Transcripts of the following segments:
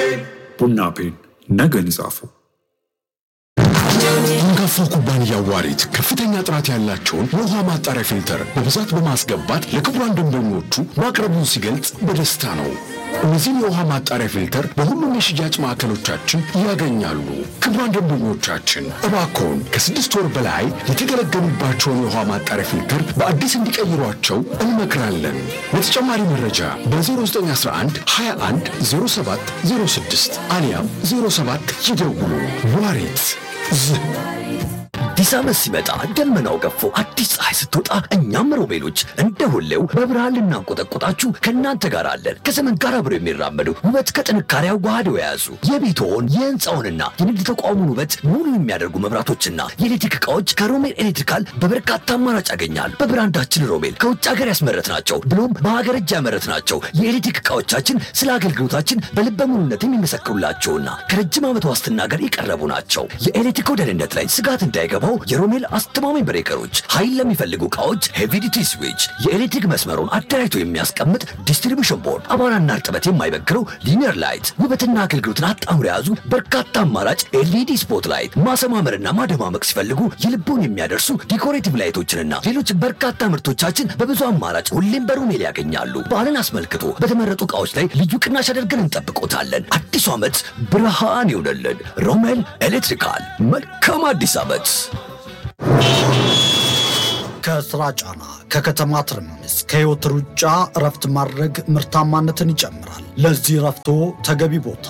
ቡና ፔን ነገን ይጻፉ። አንጋፋው ኩባንያ ዋሪት ከፍተኛ ጥራት ያላቸውን የውሃ ማጣሪያ ፊልተር በብዛት በማስገባት ለክቡራን ደንበኞቹ ማቅረቡን ሲገልጽ በደስታ ነው። እነዚህም የውሃ ማጣሪያ ፊልተር በሁሉም የሽያጭ ማዕከሎቻችን ያገኛሉ። ክቡራን ደንበኞቻችን እባክዎን ከስድስት ወር በላይ የተገለገሉባቸውን የውሃ ማጣሪያ ፊልተር በአዲስ እንዲቀይሯቸው እንመክራለን። ለተጨማሪ መረጃ በ0911 21 07 06 አሊያም 07 ይደውሉ። ዋሪት ዝህ አዲስ ዓመት ሲመጣ ደመናው ገፎ አዲስ ፀሐይ ስትወጣ እኛም ሮቤሎች እንደ ሁሌው በብርሃን ልናንቆጠቆጣችሁ ከእናንተ ጋር አለን። ከዘመን ጋር አብረው የሚራመዱ ውበት ከጥንካሬ አዋህደው የያዙ የቤትዎን የህንፃውንና የንግድ ተቋሙን ውበት ሙሉ የሚያደርጉ መብራቶችና የኤሌክትሪክ ዕቃዎች ከሮሜል ኤሌክትሪካል በበርካታ አማራጭ ያገኛል። በብራንዳችን ሮሜል ከውጭ ሀገር ያስመረት ናቸው ብሎም በሀገር እጅ ያመረት ናቸው። የኤሌክትሪክ ዕቃዎቻችን ስለ አገልግሎታችን በልበ ሙሉነት የሚመሰክሩላቸውና ከረጅም ዓመት ዋስትና ጋር የቀረቡ ናቸው። የኤሌክትሪክ ደህንነት ላይ ስጋት እንዳይገባው የሮሜል አስተማማኝ ብሬከሮች፣ ኃይል ለሚፈልጉ ዕቃዎች ሄቪዲቲ ስዊች፣ የኤሌክትሪክ መስመሩን አደራጅቶ የሚያስቀምጥ ዲስትሪቢሽን ቦርድ፣ አቧራና እርጥበት የማይበግረው ሊኒየር ላይት፣ ውበትና አገልግሎትን አጣምሮ የያዙ በርካታ አማራጭ ኤልኢዲ ስፖት ላይት፣ ማሰማመርና ማደማመቅ ሲፈልጉ የልቦን የሚያደርሱ ዲኮሬቲቭ ላይቶችንና ሌሎች በርካታ ምርቶቻችን በብዙ አማራጭ ሁሌም በሮሜል ያገኛሉ። በዓልን አስመልክቶ በተመረጡ ዕቃዎች ላይ ልዩ ቅናሽ አድርገን እንጠብቆታለን። አዲሱ ዓመት ብርሃን ይሆነልን። ሮሜል ኤሌክትሪካል። መልካም አዲስ ዓመት። ከስራ ጫና፣ ከከተማ ትርምስ፣ ከህይወት ሩጫ እረፍት ማድረግ ምርታማነትን ይጨምራል። ለዚህ እረፍቶ ተገቢ ቦታ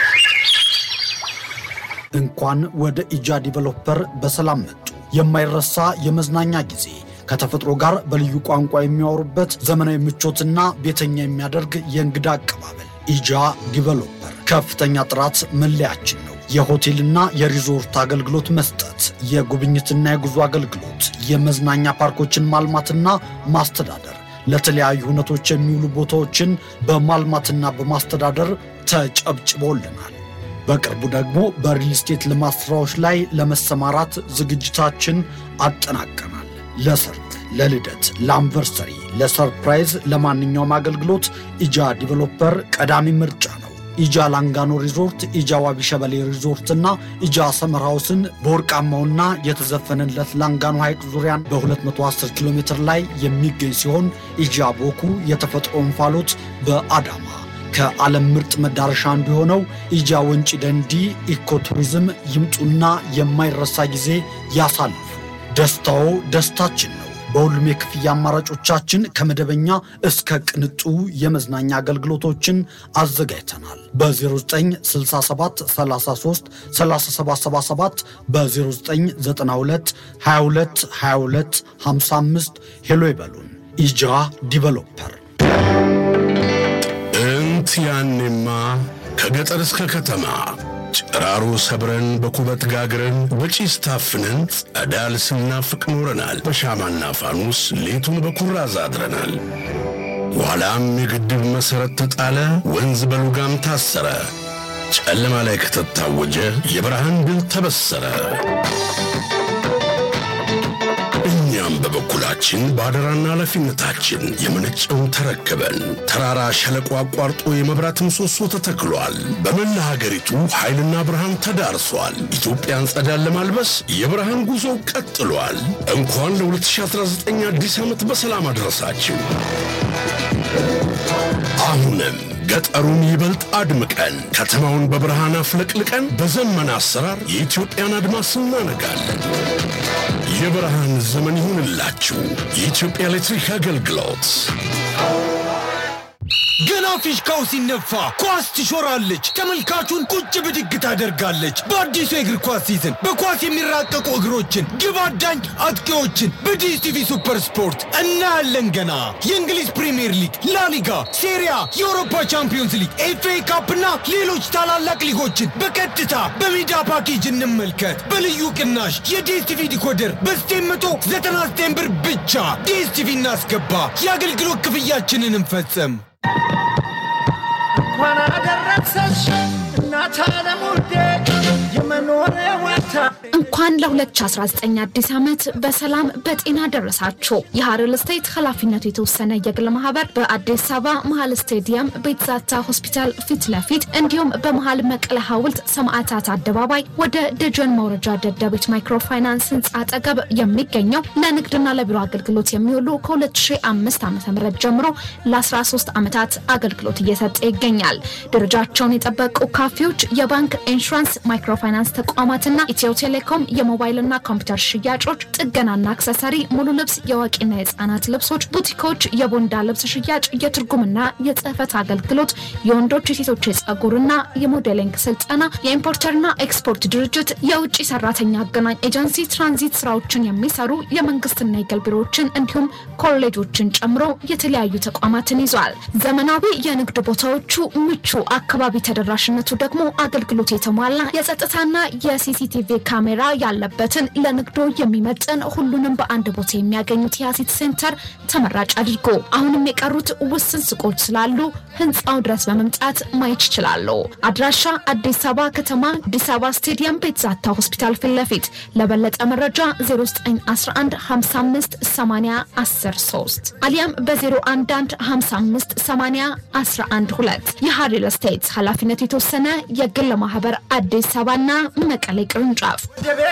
እንኳን ወደ ኢጃ ዲቨሎፐር በሰላም መጡ። የማይረሳ የመዝናኛ ጊዜ ከተፈጥሮ ጋር በልዩ ቋንቋ የሚያወሩበት ዘመናዊ ምቾትና ቤተኛ የሚያደርግ የእንግዳ አቀባበል ኢጃ ዲቨሎፐር ከፍተኛ ጥራት መለያችን ነው። የሆቴልና የሪዞርት አገልግሎት መስጠት፣ የጉብኝትና የጉዞ አገልግሎት፣ የመዝናኛ ፓርኮችን ማልማትና ማስተዳደር፣ ለተለያዩ ሁነቶች የሚውሉ ቦታዎችን በማልማትና በማስተዳደር ተጨብጭቦልናል። በቅርቡ ደግሞ በሪል ስቴት ልማት ስራዎች ላይ ለመሰማራት ዝግጅታችን አጠናቀናል። ለሰርግ፣ ለልደት፣ ለአንቨርሰሪ፣ ለሰርፕራይዝ፣ ለማንኛውም አገልግሎት ኢጃ ዲቨሎፐር ቀዳሚ ምርጫ ነው። ኢጃ ላንጋኖ ሪዞርት፣ ኢጃ ዋቢ ሸበሌ ሪዞርት እና ኢጃ ሰመር ሃውስን በወርቃማውና የተዘፈነለት ላንጋኖ ሐይቅ ዙሪያን በ210 ኪሎ ሜትር ላይ የሚገኝ ሲሆን ኢጃ ቦኩ የተፈጥሮ እንፋሎት በአዳማ ከዓለም ምርጥ መዳረሻ አንዱ የሆነው ኢጃ ወንጪ ደንዲ ኢኮቱሪዝም ይምጡና የማይረሳ ጊዜ ያሳልፉ። ደስታዎ ደስታችን ነው። በሁሉም የክፍያ አማራጮቻችን ከመደበኛ እስከ ቅንጡ የመዝናኛ አገልግሎቶችን አዘጋጅተናል። በ0967 33 3777 በ0992 22 22 55 ሄሎ ይበሉን። ኢጃ ዲቨሎፐር እንት ያኔማ ከገጠር እስከ ከተማ ጭራሮ ሰብረን በኩበት ጋግረን በጪስ ታፍነን ጸዳል ስናፍቅ ኖረናል። በሻማና ፋኑስ ሌቱን በኩራዝ አድረናል። በኋላም የግድብ መሠረት ተጣለ፣ ወንዝ በሉጋም ታሰረ። ጨለማ ላይ ከተታወጀ የብርሃን ድል ተበሰረ። እኛም በበኩላችን በአደራና ኃላፊነታችን የመነጨውን ተረክበን ተራራ ሸለቆ አቋርጦ የመብራት ምሰሶ ተተክሏል። በመላ ሀገሪቱ ኃይልና ብርሃን ተዳርሷል። ኢትዮጵያን ጸዳን ለማልበስ የብርሃን ጉዞ ቀጥሏል። እንኳን ለ2019 አዲስ ዓመት በሰላም አድረሳችሁ። አሁንም ገጠሩን ይበልጥ አድምቀን ከተማውን በብርሃን አፍለቅልቀን በዘመን አሰራር የኢትዮጵያን አድማስ እናነጋለን። የብርሃን ዘመን ይሁንላችሁ። የኢትዮጵያ ኤሌክትሪክ አገልግሎት ገና ፊሽካው ሲነፋ ኳስ ትሾራለች፣ ተመልካቹን ቁጭ ብድግ ታደርጋለች። በአዲሱ የእግር ኳስ ሲዝን በኳስ የሚራቀቁ እግሮችን፣ ግብ አዳኝ አጥቂዎችን በዲኤስቲቪ ሱፐር ስፖርት እናያለን። ገና የእንግሊዝ ፕሪምየር ሊግ፣ ላሊጋ፣ ሴሪያ፣ የአውሮፓ ቻምፒዮንስ ሊግ፣ ኤፍኤ ካፕና ሌሎች ታላላቅ ሊጎችን በቀጥታ በሜዳ ፓኬጅ እንመልከት። በልዩ ቅናሽ የዲኤስቲቪ ዲኮደር በ999 ብር ብቻ ዲኤስቲቪ እናስገባ። የአገልግሎት ክፍያችንን እንፈጽም። እንኳን አደረሰሽ እናት ዓለም ውዴ የመኖሪያ ዋታ እንኳን እንኳን ለ2019 አዲስ ዓመት በሰላም በጤና ደረሳችሁ። የሀረር ስቴት ኃላፊነቱ የተወሰነ የግል ማህበር በአዲስ አበባ መሀል ስቴዲየም ቤትዛታ ሆስፒታል ፊት ለፊት እንዲሁም በመሀል መቀለ ሐውልት ሰማዕታት አደባባይ ወደ ደጀን መውረጃ ደደቢት ማይክሮፋይናንስ ህንፃ አጠገብ የሚገኘው ለንግድና ለቢሮ አገልግሎት የሚውሉ ከ2005 ዓ ም ጀምሮ ለ13 ዓመታት አገልግሎት እየሰጠ ይገኛል። ደረጃቸውን የጠበቁ ካፌዎች፣ የባንክ ኢንሹራንስ፣ ማይክሮፋይናንስ ተቋማትና ኢትዮ ቴሌኮም የሞባይልና ኮምፒውተር ሽያጮች፣ ጥገናና አክሰሰሪ፣ ሙሉ ልብስ፣ የአዋቂና የህፃናት ልብሶች፣ ቡቲኮች፣ የቦንዳ ልብስ ሽያጭ፣ የትርጉምና የጽህፈት አገልግሎት፣ የወንዶች የሴቶች የጸጉርና የሞዴሊንግ ስልጠና፣ የኢምፖርተርና ኤክስፖርት ድርጅት፣ የውጭ ሰራተኛ አገናኝ ኤጀንሲ፣ ትራንዚት ስራዎችን የሚሰሩ የመንግስትና የግል ቢሮዎችን እንዲሁም ኮሌጆችን ጨምሮ የተለያዩ ተቋማትን ይዟል። ዘመናዊ የንግድ ቦታዎቹ ምቹ፣ አካባቢ ተደራሽነቱ ደግሞ አገልግሎት የተሟላ የጸጥታና የሲሲቲቪ ካሜራ ያለበትን ለንግዶ የሚመጥን ሁሉንም በአንድ ቦታ የሚያገኙት የአሲት ሴንተር ተመራጭ አድርጎ አሁንም የቀሩት ውስን ሱቆች ስላሉ ህንፃው ድረስ በመምጣት ማየት ይችላሉ። አድራሻ አዲስ አበባ ከተማ አዲስ አበባ ስቴዲየም ቤትዛታ ሆስፒታል ፊት ለፊት። ለበለጠ መረጃ 0911558013 አሊያም በ011558012 የሀሪል ስቴት ኃላፊነቱ የተወሰነ የግል ማህበር አዲስ አበባና መቀሌ ቅርንጫፍ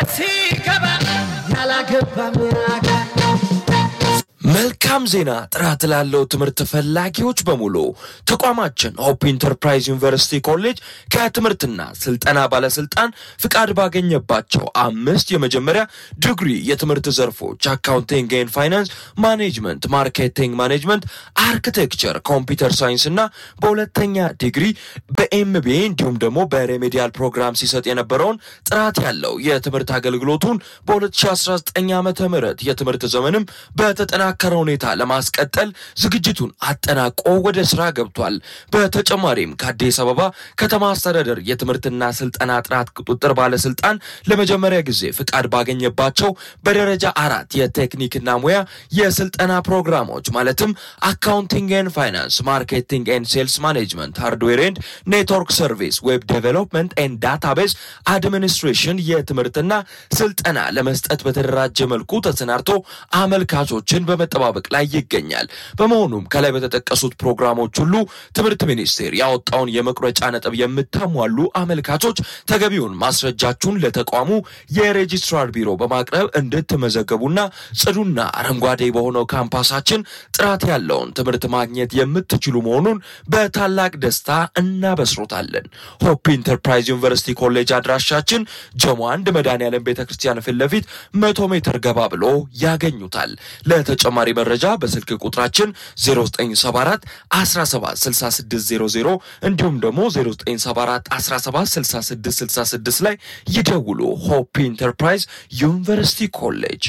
መልካም ዜና ጥራት ላለው ትምህርት ፈላጊዎች በሙሉ ተቋማችን ሆፕ ኢንተርፕራይዝ ዩኒቨርሲቲ ኮሌጅ ከትምህርትና ስልጠና ባለስልጣን ፍቃድ ባገኘባቸው አምስት የመጀመሪያ ዲግሪ የትምህርት ዘርፎች አካውንቲንግ ኤንድ ፋይናንስ፣ ማኔጅመንት፣ ማርኬቲንግ ማኔጅመንት፣ አርኪቴክቸር፣ ኮምፒውተር ሳይንስ እና በሁለተኛ ዲግሪ በኤምቢኤ እንዲሁም ደግሞ በሬሜዲያል ፕሮግራም ሲሰጥ የነበረውን ጥራት ያለው የትምህርት አገልግሎቱን በ2019 ዓ ም የትምህርት ዘመንም በተጠናከረ ሁኔታ ለማስቀጠል ዝግጅቱን አጠናቆ ወደ ስራ ገብቷል። በተጨማሪም ከአዲስ አበባ ከተማ አስተዳደር የትምህርትና ስልጠና ጥራት ቁጥጥር ባለስልጣን ለመጀመሪያ ጊዜ ፍቃድ ባገኘባቸው በደረጃ አራት የቴክኒክና ሙያ የስልጠና ፕሮግራሞች ማለትም አካውንቲንግ ኤንድ ፋይናንስ፣ ማርኬቲንግ ኤንድ ሴልስ ማኔጅመንት፣ ሃርድዌር ኤንድ ኔትወርክ ሰርቪስ፣ ዌብ ዴቨሎፕመንት ኤንድ ዳታቤዝ አድሚኒስትሬሽን የትምህርትና ስልጠና ለመስጠት በተደራጀ መልኩ ተሰናድቶ አመልካቾችን በመጠባበቅ ላይ ይገኛል። በመሆኑም ከላይ በተጠቀሱት ፕሮግራሞች ሁሉ ትምህርት ሚኒስቴር ያወጣውን የመቁረጫ ነጥብ የምታሟሉ አመልካቾች ተገቢውን ማስረጃችሁን ለተቋሙ የሬጂስትራር ቢሮ በማቅረብ እንድትመዘገቡና ጽዱና አረንጓዴ በሆነው ካምፓሳችን ጥራት ያለውን ትምህርት ማግኘት የምትችሉ መሆኑን በታላቅ ደስታ እናበስሮታለን። ሆፕ ኢንተርፕራይዝ ዩኒቨርሲቲ ኮሌጅ አድራሻችን ጀሞ አንድ መድኃኔዓለም ቤተ ክርስቲያን ፊት ለፊት መቶ ሜትር ገባ ብሎ ያገኙታል። ለተጨማሪ መረጃ በስልክ ቁጥራችን 0974 176600 እንዲሁም ደግሞ 0974 176666 ላይ ይደውሉ። ሆፕ ኢንተርፕራይዝ ዩኒቨርሲቲ ኮሌጅ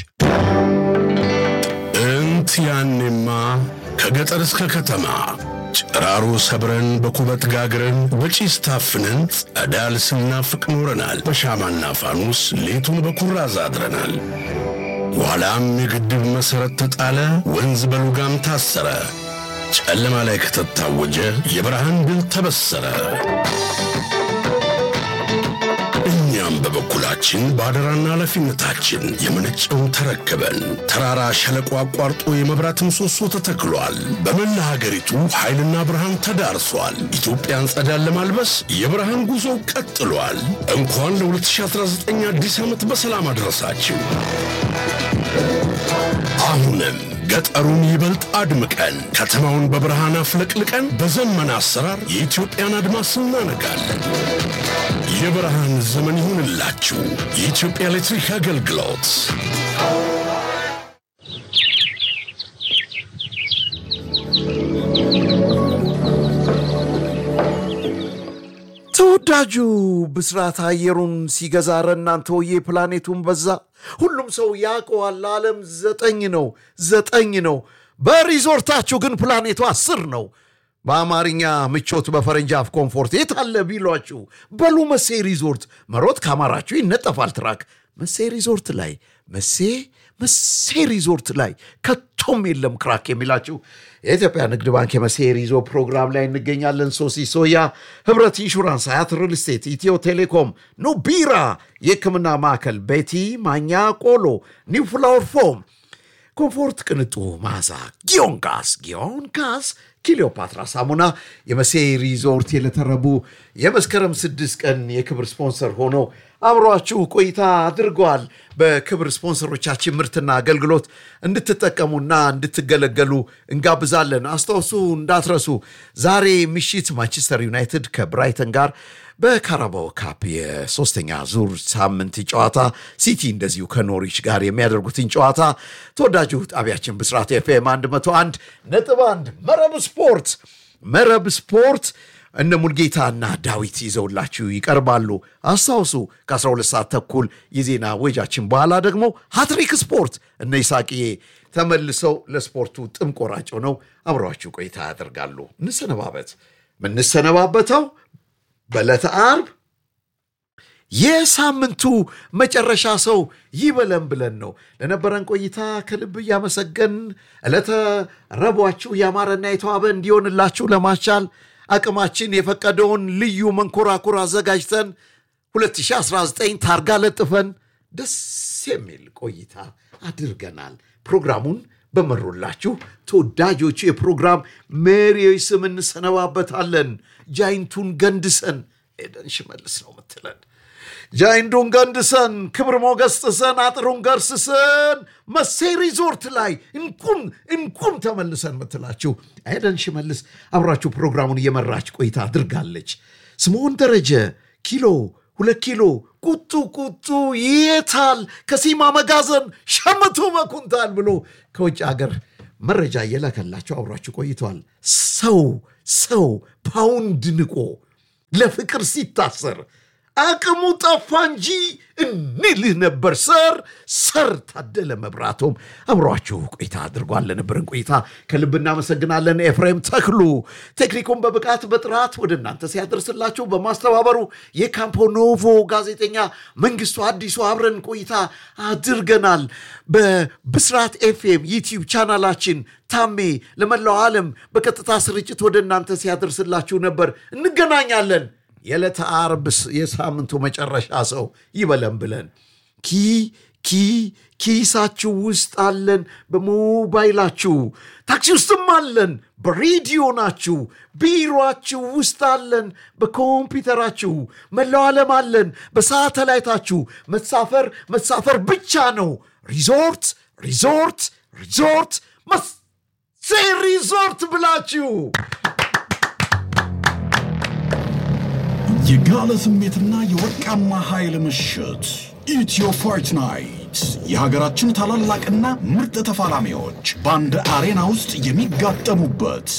እንት ያኔማ ከገጠር እስከ ከተማ ጭራሮ ሰብረን በኩበት ጋግረን በጪስ ታፍነን ጸዳል ስናፍቅ ኖረናል። በሻማና ፋኑስ ሌቱን በኩራዝ አድረናል። በኋላም የግድብ መሠረት ተጣለ፣ ወንዝ በሉጋም ታሰረ። ጨለማ ላይ ከተታወጀ የብርሃን ድል ተበሰረ። እኛም በበኩላችን በአደራና ኃላፊነታችን የመነጨውን ተረክበን ተራራ ሸለቆ አቋርጦ የመብራት ምሰሶ ተተክሏል። በመላ ሀገሪቱ ኃይልና ብርሃን ተዳርሷል። ኢትዮጵያን ጸዳን ለማልበስ የብርሃን ጉዞ ቀጥሏል። እንኳን ለ2019 አዲስ ዓመት በሰላም አድረሳችሁ። አሁንም ገጠሩን ይበልጥ አድምቀን ከተማውን በብርሃን አፍለቅልቀን በዘመን አሰራር የኢትዮጵያን አድማስ እናነጋለን። የብርሃን ዘመን ይሁንላችሁ። የኢትዮጵያ ኤሌክትሪክ አገልግሎት ተወዳጁ ብስራት አየሩን ሲገዛ ኧረ እናንተ ወዬ ፕላኔቱን በዛ። ሁሉም ሰው ያውቀዋል። ዓለም ዘጠኝ ነው ዘጠኝ ነው። በሪዞርታችሁ ግን ፕላኔቱ አስር ነው። በአማርኛ ምቾት፣ በፈረንጅ አፍ ኮምፎርት የት አለ ቢሏችሁ በሉ መሴ ሪዞርት። መሮጥ ካማራችሁ ይነጠፋል ትራክ። መሴ ሪዞርት ላይ መሴ መሴ ሪዞርት ላይ ከቶም የለም ክራክ የሚላችሁ የኢትዮጵያ ንግድ ባንክ የመሴ ሪዞ ፕሮግራም ላይ እንገኛለን። ሶሲ ሶያ፣ ህብረት ኢንሹራንስ፣ አያት ሪል ስቴት፣ ኢትዮ ቴሌኮም፣ ኑቢራ የህክምና ማዕከል፣ ቤቲ ማኛ ቆሎ፣ ኒው ፍላወር ፎም ኮምፎርት ቅንጡ መዓዛ ጊዮን ጋስ ጊዮን ጋስ ክሊዮፓትራ ሳሙና የመሴ ሪዞርት የለተረቡ የመስከረም ስድስት ቀን የክብር ስፖንሰር ሆነው አብሯችሁ ቆይታ አድርገዋል። በክብር ስፖንሰሮቻችን ምርትና አገልግሎት እንድትጠቀሙና እንድትገለገሉ እንጋብዛለን። አስታውሱ እንዳትረሱ፣ ዛሬ ምሽት ማንቸስተር ዩናይትድ ከብራይተን ጋር በካራባኦ ካፕ የሶስተኛ ዙር ሳምንት ጨዋታ ሲቲ እንደዚሁ ከኖሪች ጋር የሚያደርጉትን ጨዋታ ተወዳጁ ጣቢያችን ብስራት ኤፍኤም 101 ነጥብ 1 መረብ ስፖርት መረብ ስፖርት እነ ሙልጌታና ዳዊት ይዘውላችሁ ይቀርባሉ። አስታውሱ ከ12 ሰዓት ተኩል የዜና ወጃችን በኋላ ደግሞ ሃትሪክ ስፖርት እነ ይሳቅዬ ተመልሰው ለስፖርቱ ጥም ቆራጭ ሆነው አብረዋችሁ ቆይታ ያደርጋሉ። እንሰነባበት። ምንሰነባበተው በዕለተ ዓርብ የሳምንቱ መጨረሻ ሰው ይበለን ብለን ነው። ለነበረን ቆይታ ከልብ እያመሰገን ዕለተ ረቡዓችሁ ያማረና የተዋበ እንዲሆንላችሁ ለማስቻል አቅማችን የፈቀደውን ልዩ መንኮራኩር አዘጋጅተን 2019 ታርጋ ለጥፈን ደስ የሚል ቆይታ አድርገናል። ፕሮግራሙን በመሩላችሁ ተወዳጆቹ የፕሮግራም መሪዎች ስም እንሰነባበታለን። ጃይንቱን ገንድሰን ኤደን ሽመልስ ነው ምትለን ጃይንቱን ገንድሰን ክብር ሞገስ ጥሰን አጥሩን ገርስሰን መሴ ሪዞርት ላይ እንቁም እንቁም ተመልሰን ምትላችሁ ኤደን ሽመልስ አብራችሁ ፕሮግራሙን እየመራች ቆይታ አድርጋለች። ስምዖን ደረጀ ኪሎ ሁለት ኪሎ ቁጡ ቁጡ የታል ከሲማ መጋዘን ሸምቱ በኩንታል ብሎ ከውጭ ሀገር መረጃ እየላከላቸው አብሯችሁ ቆይተዋል። ሰው ሰው ፓውንድ ንቆ ለፍቅር ሲታሰር አቅሙ ጠፋ እንጂ እንልህ ነበር ሰር ሰር ታደለ መብራቶም አብሯችሁ ቆይታ አድርጓል። ለነበረን ቆይታ ከልብ እናመሰግናለን። ኤፍሬም ተክሉ ቴክኒኩን በብቃት በጥራት ወደ እናንተ ሲያደርስላችሁ በማስተባበሩ የካምፖ ኖቮ ጋዜጠኛ መንግስቱ አዲሱ አብረን ቆይታ አድርገናል። በብስራት ኤፍኤም ዩቲዩብ ቻናላችን ታሜ ለመላው ዓለም በቀጥታ ስርጭት ወደ እናንተ ሲያደርስላችሁ ነበር። እንገናኛለን። የዕለተ ዓርብ የሳምንቱ መጨረሻ ሰው ይበለን ብለን ኪ ኪ ኪሳችሁ ውስጥ አለን፣ በሞባይላችሁ ታክሲ ውስጥም አለን፣ በሬዲዮ ናችሁ፣ ቢሮአችሁ ውስጥ አለን፣ በኮምፒውተራችሁ መላው ዓለም አለን፣ በሳተላይታችሁ መሳፈር መሳፈር ብቻ ነው። ሪዞርት ሪዞርት ሪዞርት መሴ ሪዞርት ብላችሁ የጋለ ስሜትና የወርቃማ ኃይል ምሽት ኢትዮ ፋይት ናይት የሀገራችን ታላላቅና ምርጥ ተፋላሚዎች በአንድ አሬና ውስጥ የሚጋጠሙበት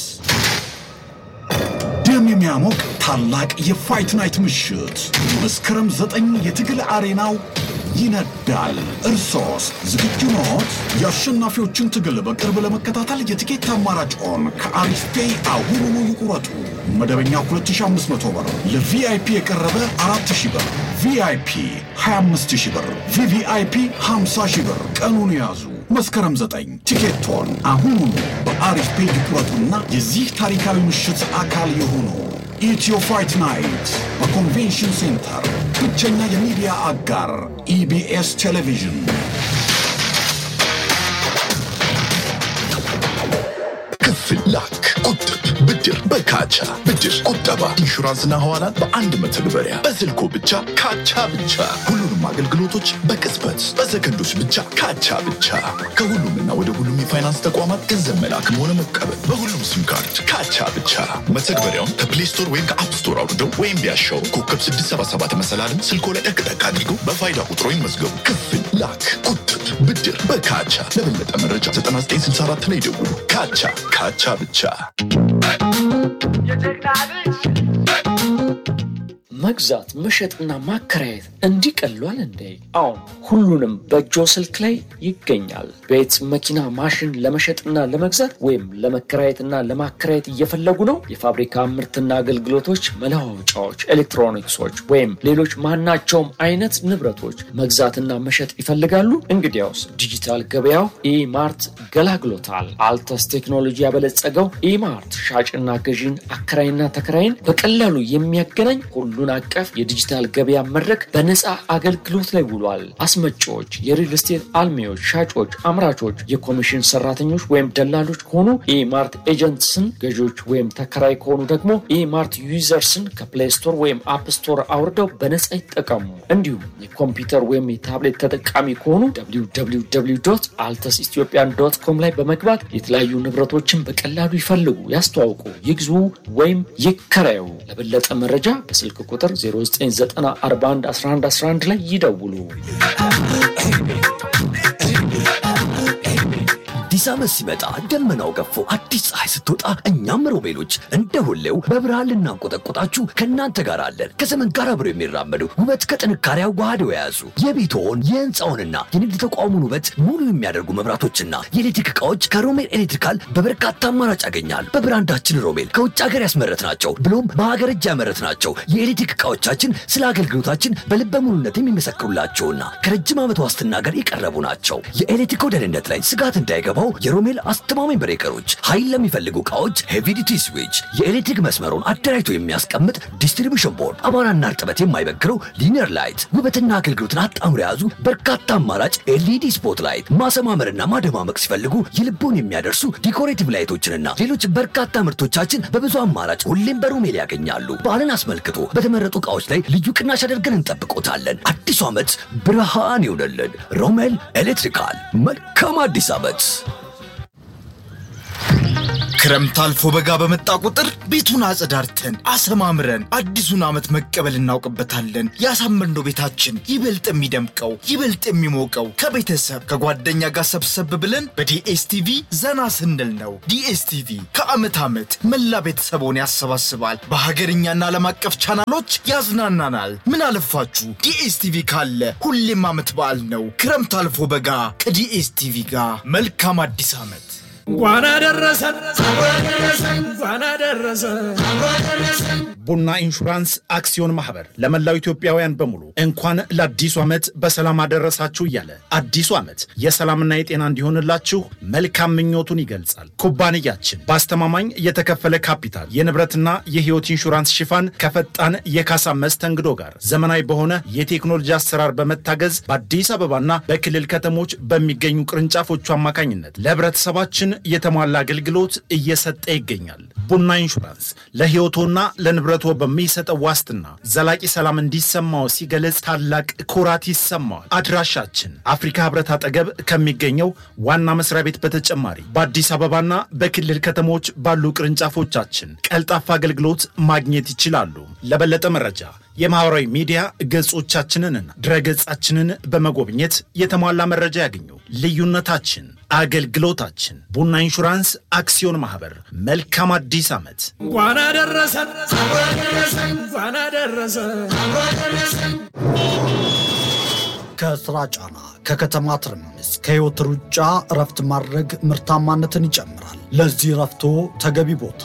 ደም የሚያሞቅ ታላቅ የፋይት ናይት ምሽት መስከረም ዘጠኝ የትግል አሬናው ይነዳል። እርሶስ ዝግጁ ኖት? የአሸናፊዎችን ትግል በቅርብ ለመከታተል የትኬት አማራጭዎን ከአሪፍ ፔይ አሁኑኑ ይቁረጡ። መደበኛ 2500 ብር፣ ለቪአይፒ የቀረበ 4000 ብር፣ ቪአይፒ 25000 ብር፣ ቪቪአይፒ 50000 ብር። ቀኑን ያዙ። መስከረም 9 ቲኬቶን አሁኑኑ በአሪፍ ፔይ ይቁረጡና የዚህ ታሪካዊ ምሽት አካል የሆኑ ኢትዮ ፋይት ናይት በኮንቬንሽን ሴንተር ብቸኛ የሚዲያ አጋር ኢቢኤስ ቴሌቪዥን ክፍል ላክ፣ ቁጥብ፣ ብድር በካቻ ብድር፣ ቁጠባ፣ ኢንሹራንስና ሐዋላን በአንድ መተግበሪያ በስልኮ ብቻ ካቻ ብቻ። ሁሉንም አገልግሎቶች በቅጽበት በሰከንዶች ብቻ ካቻ ብቻ። ከሁሉምና ወደ ሁሉም የፋይናንስ ተቋማት ገንዘብ መላክም ሆነ መቀበል በሁሉም ሲም ካርድ ካቻ ብቻ። መተግበሪያውን ከፕሌይ ስቶር ወይም ከአፕ ስቶር አውርደው ወይም ቢያሻው ኮከብ 677 መሰላልን ስልኮ ላይ ጠቅጠቅ አድርገው በፋይዳ ቁጥሮ ይመዝገቡ። ክፍል ላክ፣ ቁጥብ፣ ብድር በካቻ። ለበለጠ መረጃ 9964 ላይ ደውሉ። ካቻ ካቻ ብቻ። መግዛት መሸጥና ማከራየት እንዲቀሏል እንዴ? አሁን ሁሉንም በእጆ ስልክ ላይ ይገኛል። ቤት፣ መኪና፣ ማሽን ለመሸጥና ለመግዛት ወይም ለመከራየትና ለማከራየት እየፈለጉ ነው? የፋብሪካ ምርትና አገልግሎቶች፣ መለዋወጫዎች፣ ኤሌክትሮኒክሶች ወይም ሌሎች ማናቸውም አይነት ንብረቶች መግዛትና መሸጥ ይፈልጋሉ? እንግዲያውስ ዲጂታል ገበያው ኢማርት ገላግሎታል። አልተስ ቴክኖሎጂ ያበለጸገው ኢማርት ሻጭና ገዢን አከራይና ተከራይን በቀላሉ የሚያገናኝ ሁሉን አቀፍ የዲጂታል ገበያ መድረክ በነፃ አገልግሎት ላይ ውሏል። አስመጪዎች፣ የሪል ስቴት አልሚዎች፣ ሻጮች፣ አምራቾች፣ የኮሚሽን ሰራተኞች ወይም ደላሎች ከሆኑ ኢማርት ኤጀንትስን፣ ገዢዎች ወይም ተከራይ ከሆኑ ደግሞ ኢማርት ዩዘርስን ከፕሌይ ስቶር ወይም አፕ ስቶር አውርደው በነፃ ይጠቀሙ። እንዲሁም የኮምፒውተር ወይም የታብሌት ተጠቃሚ ከሆኑ አልተስ ኢትዮጵያን ዶት ኮም ላይ በመግባት የተለያዩ ንብረቶችን በቀላሉ ይፈልጉ፣ ያስተዋውቁ፣ ይግዙ ወይም ይከራዩ። ለበለጠ መረጃ በስልክ ቁጥር 0994111111 ላይ ይደውሉ። አዲስ ዓመት ሲመጣ ደመናው ገፎ አዲስ ፀሐይ ስትወጣ እኛም ሮቤሎች እንደ ሁሌው በብርሃን ልናንቆጠቆጣችሁ ከእናንተ ጋር አለን። ከዘመን ጋር አብረው የሚራመዱ ውበት ከጥንካሬ አዋህደው የያዙ የቤትዎን የህንፃውንና የንግድ ተቋሙን ውበት ሙሉ የሚያደርጉ መብራቶችና የኤሌክትሪክ ዕቃዎች ከሮሜል ኤሌክትሪካል በበርካታ አማራጭ ያገኛል። በብራንዳችን ሮሜል ከውጭ ሀገር ያስመረት ናቸው ብሎም በሀገር እጅ ያመረት ናቸው። የኤሌክትሪክ ዕቃዎቻችን ስለ አገልግሎታችን በልበ ሙሉነት የሚመሰክሩላቸውና ከረጅም ዓመት ዋስትና ጋር የቀረቡ ናቸው። የኤሌክትሪክ ደህንነት ላይ ስጋት እንዳይገባው የሮሜል አስተማማኝ ብሬከሮች፣ ኃይል ለሚፈልጉ ዕቃዎች ሄቪዲቲ ስዊች፣ የኤሌክትሪክ መስመሩን አደራጅቶ የሚያስቀምጥ ዲስትሪቢሽን ቦርድ፣ አቧራና እርጥበት የማይበግረው ሊኒየር ላይት፣ ውበትና አገልግሎትን አጣምሮ የያዙ በርካታ አማራጭ ኤልኢዲ ስፖት ላይት፣ ማሰማመርና ማደማመቅ ሲፈልጉ የልቦን የሚያደርሱ ዲኮሬቲቭ ላይቶችንና ሌሎች በርካታ ምርቶቻችን በብዙ አማራጭ ሁሌም በሮሜል ያገኛሉ። በዓልን አስመልክቶ በተመረጡ ዕቃዎች ላይ ልዩ ቅናሽ አድርገን እንጠብቆታለን። አዲሱ ዓመት ብርሃን ይሆነልን። ሮሜል ኤሌክትሪካል። መልካም አዲስ ዓመት። ክረምት አልፎ በጋ በመጣ ቁጥር ቤቱን አጸዳርተን አሰማምረን አዲሱን ዓመት መቀበል እናውቅበታለን። ያሳመርነው ቤታችን ይበልጥ የሚደምቀው ይበልጥ የሚሞቀው ከቤተሰብ ከጓደኛ ጋር ሰብሰብ ብለን በዲኤስቲቪ ዘና ስንል ነው። ዲኤስቲቪ ከዓመት ዓመት መላ ቤተሰቦን ያሰባስባል። በሀገርኛና ዓለም አቀፍ ቻናሎች ያዝናናናል። ምን አለፋችሁ ዲኤስቲቪ ካለ ሁሌም ዓመት በዓል ነው። ክረምት አልፎ በጋ ከዲኤስቲቪ ጋር መልካም አዲስ ዓመት። እንኳን አደረሰን እንኳን አደረሰን። ቡና ኢንሹራንስ አክሲዮን ማህበር ለመላው ኢትዮጵያውያን በሙሉ እንኳን ለአዲሱ ዓመት በሰላም አደረሳችሁ እያለ አዲሱ ዓመት የሰላምና የጤና እንዲሆንላችሁ መልካም ምኞቱን ይገልጻል። ኩባንያችን በአስተማማኝ የተከፈለ ካፒታል የንብረትና የሕይወት ኢንሹራንስ ሽፋን ከፈጣን የካሳ መስተንግዶ ጋር ዘመናዊ በሆነ የቴክኖሎጂ አሰራር በመታገዝ በአዲስ አበባና በክልል ከተሞች በሚገኙ ቅርንጫፎቹ አማካኝነት ለህብረተሰባችን የተሟላ አገልግሎት እየሰጠ ይገኛል። ቡና ኢንሹራንስ ለሕይወቶና ለንብረቶ በሚሰጠው ዋስትና ዘላቂ ሰላም እንዲሰማው ሲገለጽ ታላቅ ኩራት ይሰማዋል። አድራሻችን አፍሪካ ህብረት አጠገብ ከሚገኘው ዋና መስሪያ ቤት በተጨማሪ በአዲስ አበባና በክልል ከተሞች ባሉ ቅርንጫፎቻችን ቀልጣፋ አገልግሎት ማግኘት ይችላሉ። ለበለጠ መረጃ የማህበራዊ ሚዲያ ገጾቻችንንና ድረገጻችንን በመጎብኘት የተሟላ መረጃ ያገኙ። ልዩነታችን አገልግሎታችን። ቡና ኢንሹራንስ አክሲዮን ማህበር። መልካም አዲስ ዓመት። እንኳን አደረሰን እንኳን አደረሰን። ከስራ ጫና፣ ከከተማ ትርምስ፣ ከህይወት ሩጫ እረፍት ማድረግ ምርታማነትን ይጨምራል። ለዚህ እረፍቶ ተገቢ ቦታ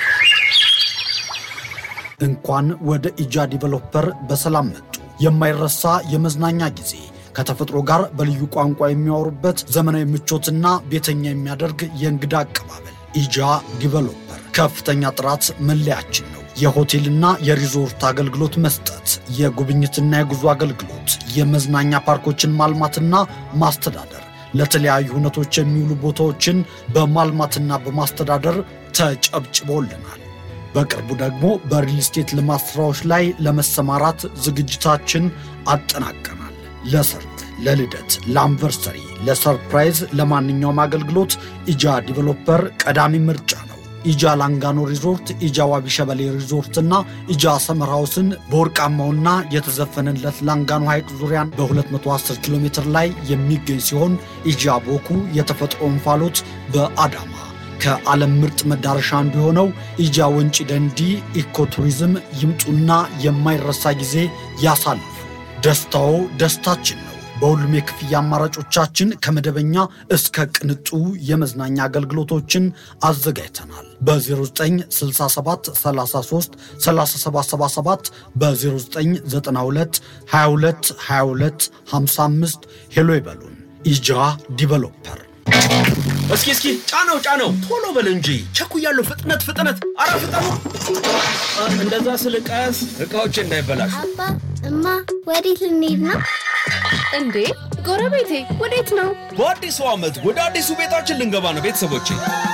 እንኳን ወደ ኢጃ ዲቨሎፐር በሰላም መጡ። የማይረሳ የመዝናኛ ጊዜ ከተፈጥሮ ጋር በልዩ ቋንቋ የሚያወሩበት ዘመናዊ ምቾትና ቤተኛ የሚያደርግ የእንግዳ አቀባበል። ኢጃ ዲቨሎፐር ከፍተኛ ጥራት መለያችን ነው። የሆቴልና የሪዞርት አገልግሎት መስጠት፣ የጉብኝትና የጉዞ አገልግሎት፣ የመዝናኛ ፓርኮችን ማልማትና ማስተዳደር፣ ለተለያዩ ሁነቶች የሚውሉ ቦታዎችን በማልማትና በማስተዳደር ተጨብጭቦልናል። በቅርቡ ደግሞ በሪል ስቴት ልማት ስራዎች ላይ ለመሰማራት ዝግጅታችን አጠናቀናል። ለሰርግ፣ ለልደት፣ ለአንቨርሰሪ፣ ለሰርፕራይዝ፣ ለማንኛውም አገልግሎት ኢጃ ዲቨሎፐር ቀዳሚ ምርጫ ነው። ኢጃ ላንጋኖ ሪዞርት፣ ኢጃ ዋቢ ሸበሌ ሪዞርትና ኢጃ ሰመር ሃውስን በወርቃማውና የተዘፈነለት ላንጋኖ ሐይቅ ዙሪያን በ210 ኪሎ ሜትር ላይ የሚገኝ ሲሆን ኢጃ ቦኩ የተፈጥሮ እንፋሎት በአዳማ ከዓለም ምርጥ መዳረሻ አንዱ የሆነው ኢጃ ወንጪ ደንዲ ኢኮቱሪዝም ይምጡና የማይረሳ ጊዜ ያሳልፉ። ደስታዎ ደስታችን ነው። በሁሉም የክፍያ አማራጮቻችን ከመደበኛ እስከ ቅንጡ የመዝናኛ አገልግሎቶችን አዘጋጅተናል። በ0967 33 3777 በ0992 22 22 55 ሄሎ ይበሉን። ኢጃ ዲቨሎፐር እስኪ እስኪ ጫነው ጫነው፣ ቶሎ በል እንጂ ቸኩያለሁ። ፍጥነት ፍጥነት፣ አረ ፍጠኑ! እንደዛ ስል ቀስ እቃዎች እንዳይበላሹ። አባ እማ፣ ወዴት ልንሄድ ነው? እንዴ ጎረቤቴ ወዴት ነው? በአዲሱ ዓመት ወደ አዲሱ ቤታችን ልንገባ ነው ቤተሰቦቼ።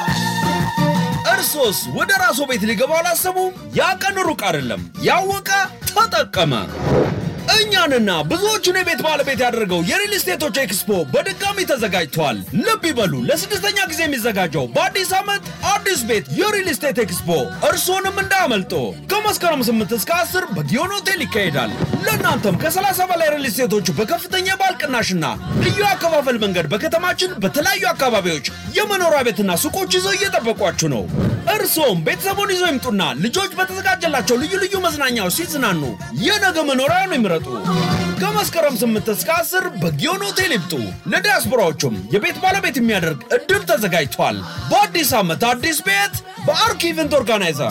እርሶስ ወደ ራስዎ ቤት ሊገባ አላሰቡም? ያ ቀን ሩቅ አይደለም። ያወቀ ተጠቀመ። እኛንና ብዙዎቹን የቤት ባለቤት ያደረገው የሪል ስቴቶች ኤክስፖ በድጋሚ ተዘጋጅቷል። ልብ ይበሉ፣ ለስድስተኛ ጊዜ የሚዘጋጀው በአዲስ ዓመት አዲስ ቤት የሪል ስቴት ኤክስፖ እርስዎንም እንዳያመልጦ። ከመስከረም 8 እስከ 10 በጊዮን ሆቴል ይካሄዳል። ለእናንተም ከ30 በላይ ሪል ስቴቶች በከፍተኛ የባል ቅናሽና ልዩ አከፋፈል መንገድ በከተማችን በተለያዩ አካባቢዎች የመኖሪያ ቤትና ሱቆች ይዘው እየጠበቋችሁ ነው። እርስዎም ቤተሰቡን ይዘው ይምጡና ልጆች በተዘጋጀላቸው ልዩ ልዩ መዝናኛዎች ሲዝናኑ የነገ መኖሪያውን ይምረጡ። ከመስከረም 8 እስከ 10 በጊዮን ሆቴል ይምጡ። ለዲያስፖራዎቹም የቤት ባለቤት የሚያደርግ እድል ተዘጋጅቷል። በአዲስ ዓመት አዲስ ቤት በአርክ ኢቨንት ኦርጋናይዘር